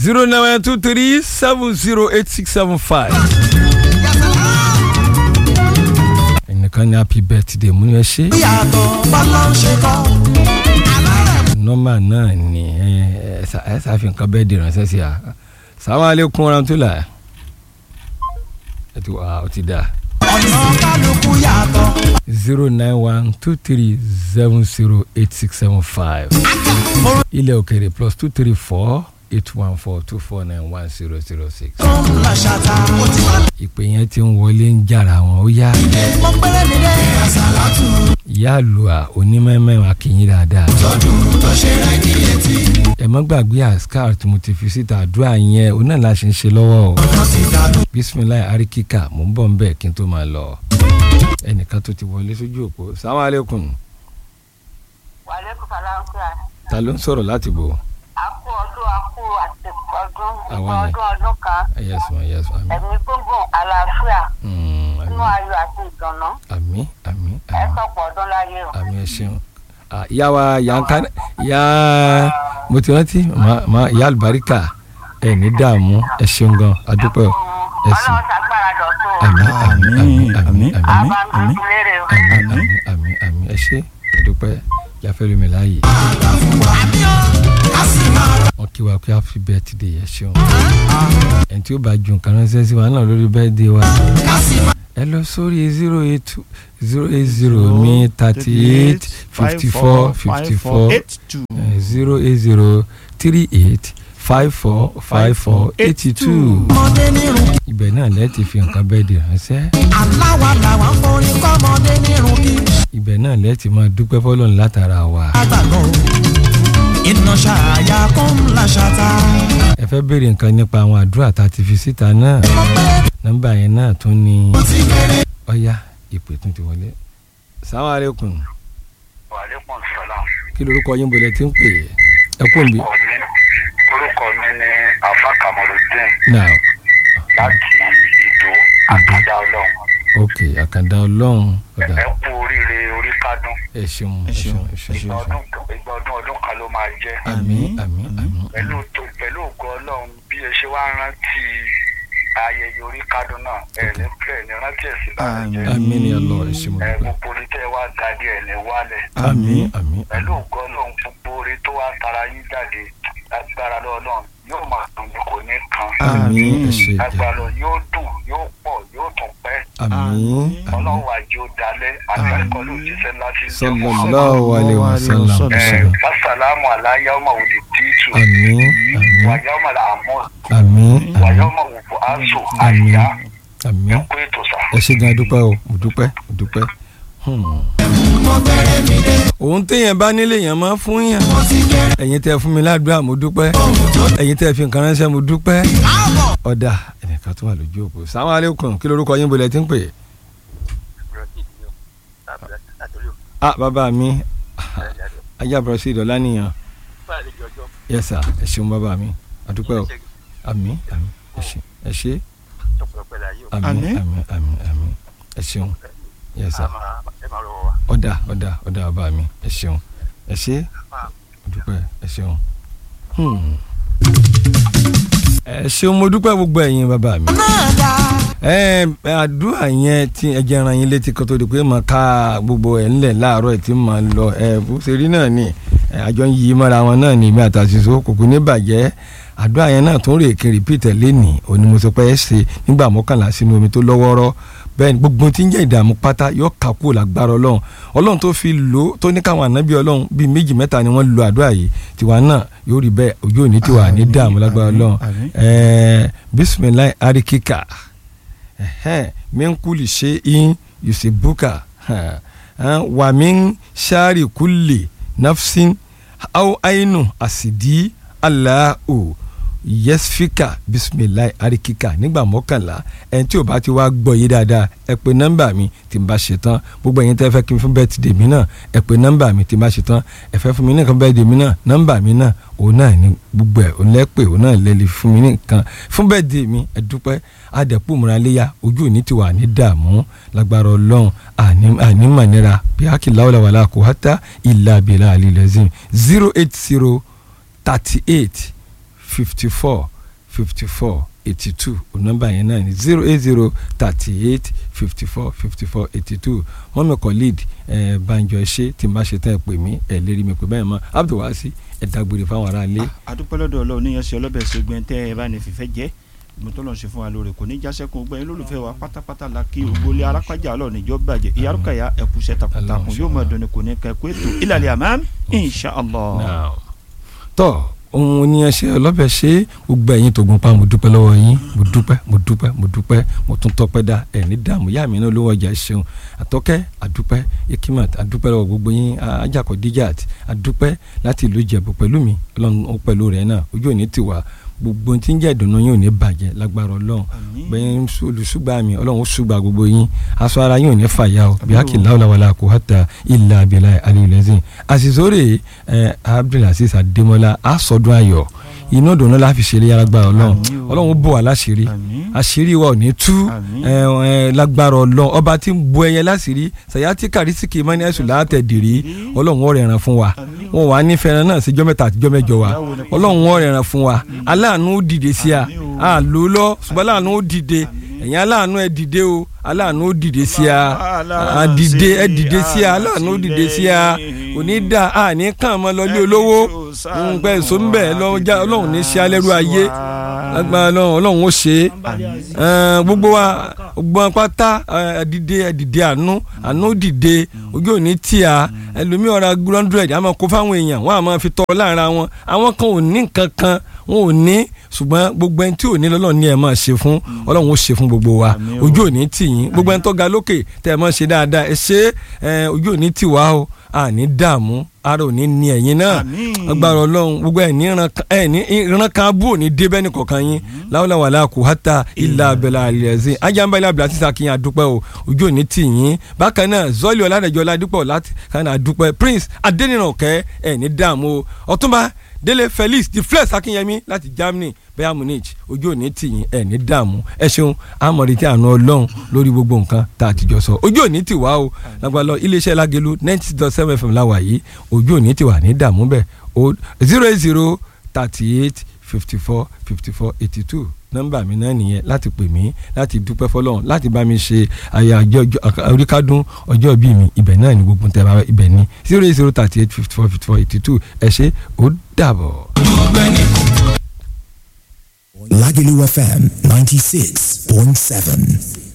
zero nine two three seven zero eight six seven five. ẹnìkan ní happy birthday mú ẹ ṣe. yàtọ̀ bọ́lá ń ṣe kọ́. nọ́mbà náà ni ẹ ẹ ṣà- ẹ ṣàfihàn kan bẹ́ẹ̀ di ránṣẹ́ sí a. sàwọn alekun warahmatulah. ẹ ti wà ó ti dà. ọ̀nà kálukú yàtọ̀. zero nine one two three seven zero eight six seven five. ilẹ̀ òkèrè plus two three four eight one four two four nine one zero zero six. tó ń la ṣàtà. ó ti wá ìpè yẹn ti ń wọlé ń jàrà wọn ó yá. mọ pẹ́rẹ́ mi dé. àṣàlátù ìyá àlùà onímọ̀ẹ́mọ̀ akínyìn dáadáa. tọdún tó ṣe rẹ̀ kí etí. ẹ má gbàgbé àṣkár tí mo ti fi síta àdúrà yẹn òun náà la ṣe ń ṣe lọ́wọ́ o. ọ̀nà ti dànù. bisimilayi arikika mò ń bọ̀ ń bẹ̀ kí n tó máa lọ. ẹnìkan tó ti wọlé sójú òpó salamu aleykum wàlẹ́kùn fàlàǹkà ta ló ń sọ̀rọ̀ láti bò. àkú ọdún àkú àti ọdún Àwa ni. ọdún ọdún kan yẹsùn yẹsùn àmì. ẹ̀mí gbóngbòn àlàáfíà Mm, inú àmì ayọ̀ àti ìdùnnú àmì àmì ẹ àmì sọ̀pọ̀ ọdún láyé o. àmì ẹ ṣeun. Ah, ìyá wa ìyá ń ká ìyá mo ti rántí ma- ma- ìyá àlùbáríkà ẹ ní dààmú ẹ ṣeun gan adúpẹ́ o ẹ sì ọlọ́run ṣàgbára dọ̀tún o. àmì àmì àmì àmì àmì àbá ń tún lérè o. àmì àmì àmì àmì ẹ ṣe adúpẹ́ yàfẹ́ lómi láàyè. wọn kí wa pé happy birthday ẹ ṣeun ẹni tí ó bá ju nǹkan ránṣẹ́ sí wa náà lórí birthday wa ẹ lọ sórí zero eight zero eight zero mi thirty eight fifty four fifty four zero eight zero three eight five four five four eighty two ọmọdé nírun kí. ibẹ̀ náà lẹ́ẹ̀ ti fi nǹkan birthday ránṣẹ́ aláwa làwọn forin kọ́ ọmọdé nírun kí. ibẹ̀ náà lẹ́ẹ̀ ti máa dúpẹ́ fọlọ́run látara wa. àgbàgbọ́ iná ṣàyà kó ń la ṣàtà. ẹ fẹ́ béèrè nǹkan nípa àwọn àdúrà tá a ti fi síta náà mọ pẹ́rẹ́ nọ́mbà yẹn náà tún ní mi ti bẹ̀rẹ̀. ọ̀yá ìpè tún ti wọlé. sàwọn àlékún wàlẹ́kùn sọ́lá. kí lorúkọ yín bọ̀lẹ̀ tí ń pè é ẹ kú òǹbí. orúkọ mi ni afa kamaludin now láti ìdó àkàdá ọlọ́run. ok àkàndá ọlọ́run ọ̀dà ẹ kú oríire orí kádùn. ẹ ṣeun ẹ ṣeun ẹ ṣeun. ìgbà ọdún ìgbà ọdún ọdún kan ló máa jẹ́. àmì àmì àmì pẹ̀lú tó pẹ̀lú ògo ọlọ́run bí ẹ ṣe wá rántí ayẹyẹ orí kádùn náà ẹ̀ ní pẹ̀ ní rántí ẹ̀sìn láti jẹ́. àmì ni ọlọ́ ẹ ṣe mo ẹ dúpẹ́. gbogbo orí tẹ́ ẹ wá dádé ẹ̀ ní wálẹ̀. àmì àmì pẹ̀lú ògo ọlọ́run gbogbo orí tó wá tara yín jáde lágbára lọ́ọ̀lọ́run yóò máa dùn ní kò ní kan. àmì ẹ ṣe jẹ agbára yóò dùn yóò pọ̀ yóò tún pẹ́ àmì àmì ọlọ́run wà jẹ́ ó dalẹ̀ àtàkọ́ ló jíṣẹ́ láti jẹ́ sallallahu alaihi wasallam ẹ̀ fásálàmù aláyá ọmọ òde títù àmì àmì wàyá ọmọ làmọ́ àmì wàyá ọmọ òwò aṣọ Àmín. àyà àmì ẹ̀kú ètò sà. ẹ ṣe gan dúpẹ́ o mo dúpẹ́ mo dúpẹ́. Hmm. òun téèyàn bá nílé yẹn máa fún yàn ẹ̀yin tẹ́ fún mi ládùúgbà mo dúpẹ́ ẹ̀yin tẹ́ fi nǹkan ránṣẹ́ mo dúpẹ́ ọ̀dà ẹnìkan tó wà lójú òpó sàwọn alẹ́kùn kí lorúkọ yín bolẹ̀ tí ń pè é. ah bàbá mi ajá bọ̀rọ̀ sí ìdọ̀lá nìyàn yes sir ẹ ṣeun bàbá mi àdúpẹ́ o àmì àmì ẹ ṣe ẹ ṣe àmì Àmín. àmì àmì àmì ẹ ṣeun yes sir ọ̀dà ọ̀dà ọ̀dà bàbá mi ẹ ṣeun ẹ ṣe àdúpẹ́ ẹ ṣeun. Hmm. ẹ ṣeun mo dúpẹ́ gbogbo ẹ̀yin bàbá mi náà dá. ẹ ẹ, àdúrà yẹn tí ẹ jẹ́ ran yín létí kó tó di pé máa ká gbogbo ẹ̀ ńlẹ̀ láàárọ̀ ẹ̀ tí máa lọ ẹ bó ṣe rí náà ni ẹ, àjọ ń yí mọ́ra wọn náà ní ìmí àtàṣìṣe kòkó ní bàjẹ́ àdúrà yẹn náà tún rè kí rìpítẹ̀ lẹ́nì òní mo sọ pé ẹ ṣe nígbà mọ́kànlá sínú omi tó lọ́wọ́rọ́ bẹ́ẹ̀ ni gbogbo tí ń jẹ́ ìdààmú pátá yóò kà kúrò lágbára ọlọ́run ọlọ́run tó fi lò ó tó ní káwọn ànábì ọlọ́run bíi méjì mẹ́ta ni wọ́n lo àdúrà yìí tiwa náà yóò rí bẹ́ẹ̀ ojú òní tiwa ní dààmú lágbára ọlọ́run àmín. ẹ̀ẹ́ bisimilayi arikika ẹhẹn min kuli shay'in yusibuka ha, ha, wa min shari kulli nafsin aw ainu asidi allahu yẹsifika bisimilayi arikika nígbà mọ́kànlá ẹni tí o bá ti wá gbọ́ yé dáadáa ẹ pè nọ́mbà mi tí n bá ṣe tán gbogbo ẹ̀yin tẹ́ fẹ́ kí n fún bẹ́ẹ̀tìdè mi náà ẹ pè nọ́mbà mi tí n bá ṣe tán ẹ fẹ́ fún mi nìkan bẹ́ẹ̀tìdè mi náà nọ́mbà mi náà òun náà ní gbogbo ẹ̀ òun lẹ́pẹ̀ òun náà lẹ́lẹ́ fún mi nìkan fún bẹ́ẹ̀tìdè mi ẹ dúpẹ́ adẹ̀pọ̀ múraléyà ojú òní ti wà ní dààmú lágbára ọlọ́run àní mànira bí akíláwọlá wàlá kò hátà ìlà àbílà àlìlẹ́sìn zero eight zero thirty eight fifty four fifty four eighty two nọ́mbà yẹn náà ni zero eight zero thirty eight fifty four fifty four eighty two mọ́mí kọ́líd ẹ̀ banjọ ṣe tí n bá ṣe tán ẹ̀ pè mí ẹ̀ lérí mi pé báyìí mọ́ abdulwasi ẹ̀ dágbére fáwọn aráalé. àdúpẹ́ lọ́dọ̀ ọlọ́run níyàn sí ọlọ́bẹ̀ ṣègbè tẹ́ ẹ bá ní fìfẹ́ jẹ́ ìmọ̀ tó lọ́n ṣe fún wa lóore kò ní jásẹ́kùn gbẹ́yìn lólùfẹ́ wa pátápátá la kí ògbólé arápájà ọlọ́run níjọ́ bàjẹ́ ìyárúkàyà ẹ̀kúṣẹ́ takuntakun yóò máa dùn ní kò ní kẹ́ kó ètò ìlàlẹ̀ àmàm insha allah. Now, tọ́ ohun oníyanṣẹ́ ọlọ́bẹ̀ ṣe gbogbo ẹ̀yin tó gun pa mo dúpẹ́ lọ́wọ́ yín mo dúpẹ́ mo dúpẹ́ mo dúpẹ́ mo tún tọpẹ́ dá ẹ̀ ní dààmú yá mi náà lówó ọjà ṣeun àtọ́kẹ́ àdúpẹ́ ikimat àdúpẹ́ lọ́wọ́ gbogbo yín ajakọ̀ dijat àdúpẹ́ láti ìlú ìjẹ̀bù pẹ̀lú mi ọlọ́run ó pẹ̀lú rẹ̀ náà ojú òní tiwa gbogbo tí ń jẹ́ ìdùnnú yín ò ní bàjẹ́ lágbára ọlọ́run Àmín. bẹ́ẹ̀ olùsúgbà mi ọlọ́run ó súgbà gbogbo yín aṣọ ara yín ò ní fàyà o bí akí láwùláwàlà kò hàtà ilà abilà alilẹ́sìn àṣìṣòrè ẹ abdulaziz adémọlá àsọdún ayọ̀ inú dùnú la fi ṣe lé alágbára ọlọ́run Àmín o. ọlọ́run ó bò wá láṣìírí Àmín. àṣírí wa ò ní tú Àmín. ẹ ẹ lágbára ọlọ́run ọba tí ń bo ẹyẹ láṣìírí sàyátì kàrísìkì mọ́ni ẹ̀sùn látẹ̀dìrí ọlọ́run ó rẹ̀ràn fún wa Àmín. wọn wà ní fẹ́ràn náà síjọ́ mẹ́ta àtijọ́ mẹ́jọ wa Báwo ni kò ọlọ́run ó rẹ̀ràn fún wa aláàánú ó dìde sí a Àmín o. a lò ó lọ ṣùgbọ́n aláàánú ó dìde ẹ̀yin aláàánú ẹ dìde o aláàánú ó dìde sí a a dìde ẹ dìde sí a aláàánú ó dìde sí a kò ní dà a ní kàn mọ́ lọlé olówó nǹkan èso ń bẹ̀ ọlọ́run ní ṣe alẹ́rú ayé lágbára ọlọ́run ọlọ́run ó ṣe é Ẹn, gbogbo wa gbogbo wa pátá ẹ, dìde ẹ dìde àánú àánú dìde ojú òní tí a ẹlòmíì ọ̀rọ̀ hundred àmọ́ kó fáwọn èèyàn wọn àmọ́ fi tọrọ láàrin àwọn àwọn kan ò ní nǹkan kan wọn ò ní ṣùgbọ́n gbogbo ẹni tí ò ní lọ́lọ́run ní ẹ̀ máa ṣe fún ọlọ́run ó ṣe fún gbogbo wa Àmín o. ojú òní tì yín gbogbo ẹni tó ga lókè tẹ́ ẹ máa ṣe dáadáa ẹ ṣe é, ẹ, ojú òní tì wá o àní dààmú ara òní ní ẹ̀yin náà Àmín. agbára ọlọ́run gbogbo ẹ̀ ní ìran kan- ẹ̀ ní ìran kan abú òní dé bẹ́ẹ̀ ní kọ̀ọ̀kan yín láwùláwàlá kò hátà ilà abẹ́là àlẹ́sìn ajámbálẹ̀ abẹ́là sísá kí n àdúpẹ́ o ojú òní tì yín bákan náà zọ́ọ̀lì ọ̀làdẹ̀jọ́ ládùpọ̀ láti kàn àdúpẹ́ prince adẹ́nìrànkẹ́ ẹ̀ ní dààmú o ọ̀túnba délé felix the flex akínyẹmí láti germany bayern munich ojú òní tì yín ẹ̀ ní dààmú ẹ ṣeun àmọ̀rí tí àánú ọlọ́run lórí gbogbo nǹkan tá a ti jọ sọ ojú òní tì wá o lágbàlọ́ iléeṣẹ́ lágẹ̀lú ninety dot seven fm láwà yìí ojú òní tì wà ní dààmú bẹ́ẹ̀ o zero eight zero thirty eight fifty four fifty four eighty two nọ́mbà mi náà nìyẹn láti pè mí láti dúpẹ́ fọlọ́run láti bá mi ṣe àyájọ́ ọjọ́- oríkádún ọjọ́ bíi mi ibẹ̀ náà ni gbogbo tẹ́ bá ibẹ̀ ni zero eight zero thirty eight fifty four fifty four eighty two ẹ ṣé ó dàbọ̀. Lagelu FM 96.7.